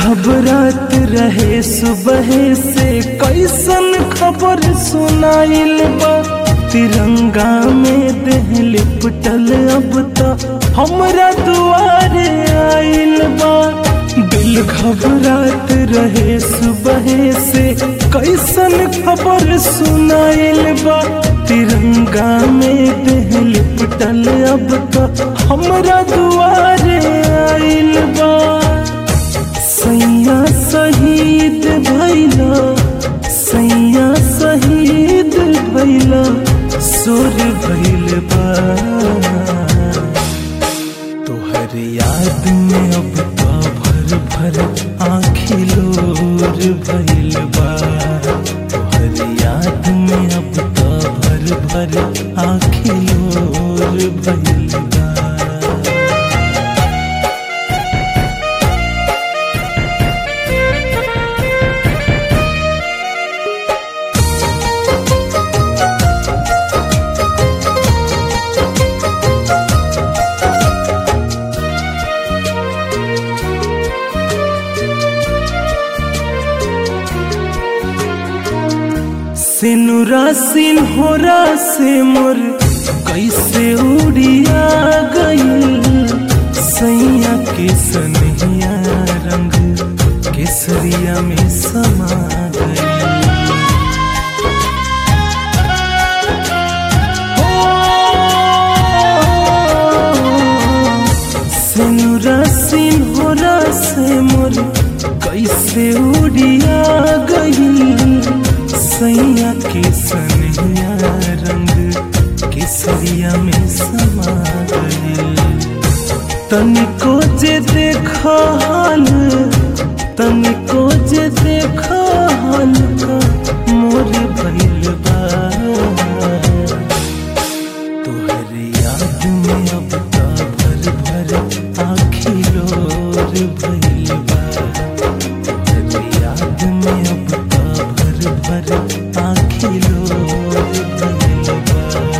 घबरात रहे सुबह से कैसन खबर सुनाइल बा तिरंगा में देह लिपटल अब तो हमरा दुआरे आइल बा दिल घबरात रहे सुबह से कैसन खबर सुनाइल बा तिरंगा में देह लिपटल अब तो हमरा दुआरे आइल बा सैया शहीद भैला सैया शहीद भैला सुर भैल बा तोहर याद में अब तो भर भर आँखी लोर भैल बा तोहर याद में अब तो भर भर आँखी लोर भैल बा सिनुरा सिन्होरा से मोर कैसे उड़िया गई सैया के सनहिया रंग केसरिया में समा गई सिनुरा सिन्होरा से मोर कैसे उड़िया गई सैया के सनहिया रंग केसरिया में समा गई तनिको जे देखा हाल तनिको जे देखा हाल का मोर भइल बा तोहर याद में अब का भर भर आँखी लोर भइल बा तोहर याद में अब का भर भर आँखी लोर भइल बा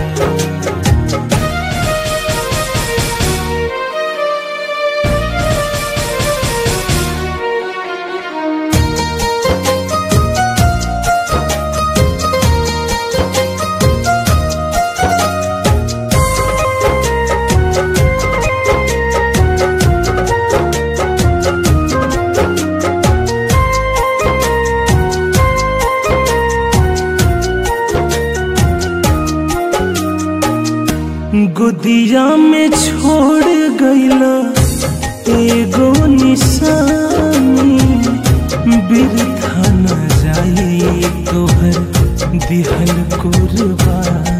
गुदिया में छोड़ गईला एगो निशानी बिरथा न जाई तोहर दिहल कुर्बानी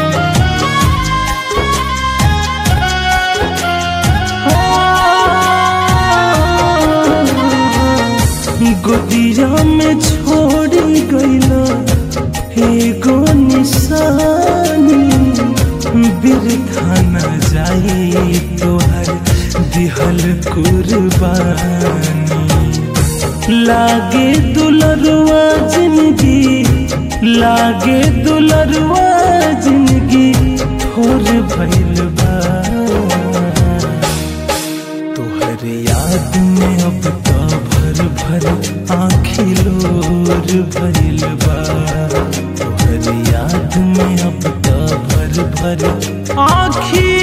गुदिया में छोड़ गईला एगो निशानी बिरथा न जाई तोहर दिहल कुर्बानी लागे दुलरुआ जिंदगी लागे दुलरुआ जिंदगी थोर भइल बा तोहर याद में अब तो भर भर आँखी लोर भइल बा तोहर याद में अब तो भर भर आँखी